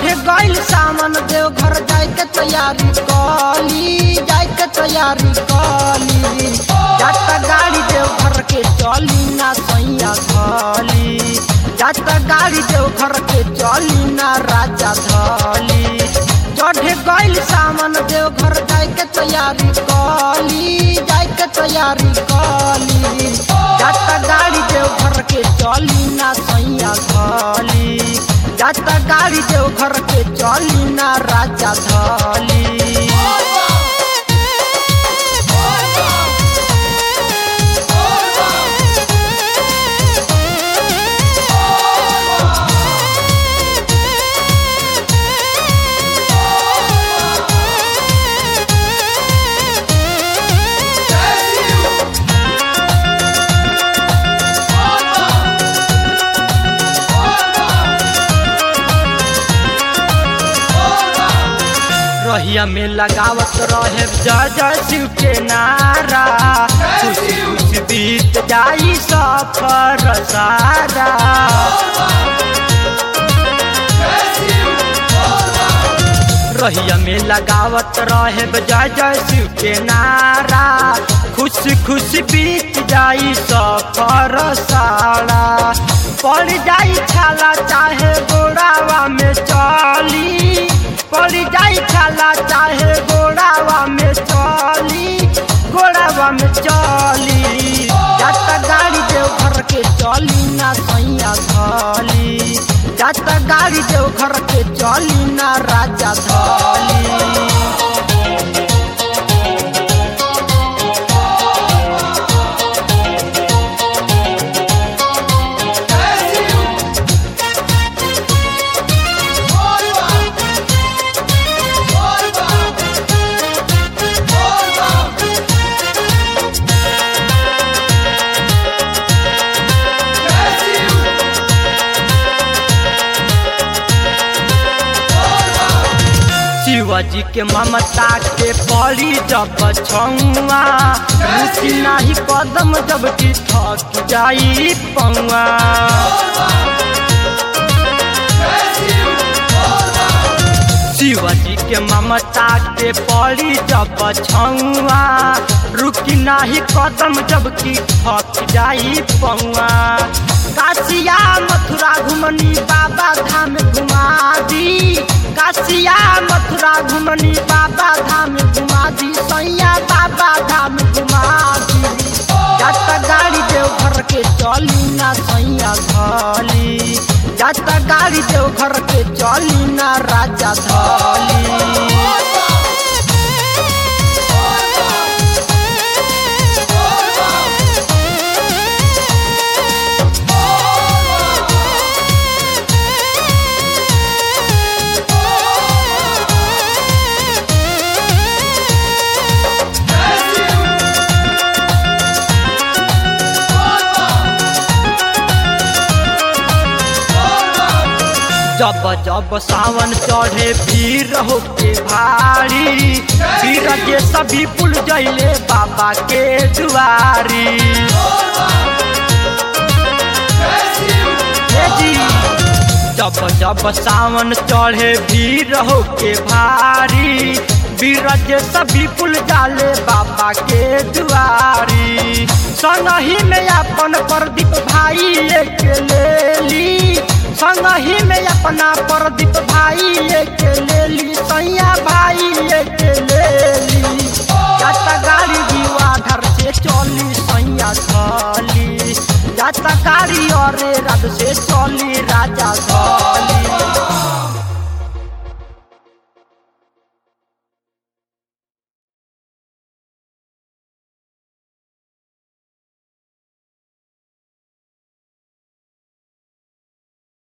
चढ़े गइल सामान देव घर जाए के तैयारी कली जाए के तैयारी कली जाता गाड़ी देव घर के चली ना सैया धली जाता गाड़ी देव घर के चली ना राजा धली चढ़े गइल सामान देव घर जाए के तैयारी कली जाए के तैयारी कली जाता गाड़ी देव घर के चली ना सैया धली जाता गाड़ी देव घर के चली ना राजा धली रहिया में लगावत रहे जय जय शिव के नारा खुशी खुशी बीत जाई सफर सारा रहिया में लगावत रहे जय जय शिव के नारा खुशी खुशी बीत जाई सफर सारा पड़ जाई छाला चाहे गोड़ावा में चली पड़ जाई छाला चाहे गोड़ावा में चली गोड़ावा में चली जाता गाड़ी देव घर के चली ना सैया धली जाता गाड़ी देव घर के चली ना राजा धली शिवाजी के ममता के पड़ी जब छुआ रुचि नाही कदम जब की थक जाई पौआ शिवाजी के ममता के पड़ी जब छुआ रुकी नाही कदम जब की थक जाई पौआ काशिया मथुरा घुमनी बाबा धाम घुमा दी काशिया मथुरा घुमनी बाबा धाम घुमा दी सैया बाबा धाम घुमा दी जाता गाड़ी देव घर के चली ना सैया धली जाता गाड़ी देव घर के चली ना राजा धली जब जब सावन चढ़े भीड़ होके भारी भीड़ के सभी पुल जैले बाबा के दुआरी हे जी, जब जब सावन चढ़े भीड़ होके भारी भीड़ के सभी पुल जाले बाबा के दुआरी संगही में अपन प्रदीप भाई एक ले ली संगही में अपना प्रदीप भाई एक ले ली सैया भाई एक ले ली जाता गाड़ी दीवाधर से चली सैया धली जाता गाड़ी और रथ से चली राजा धली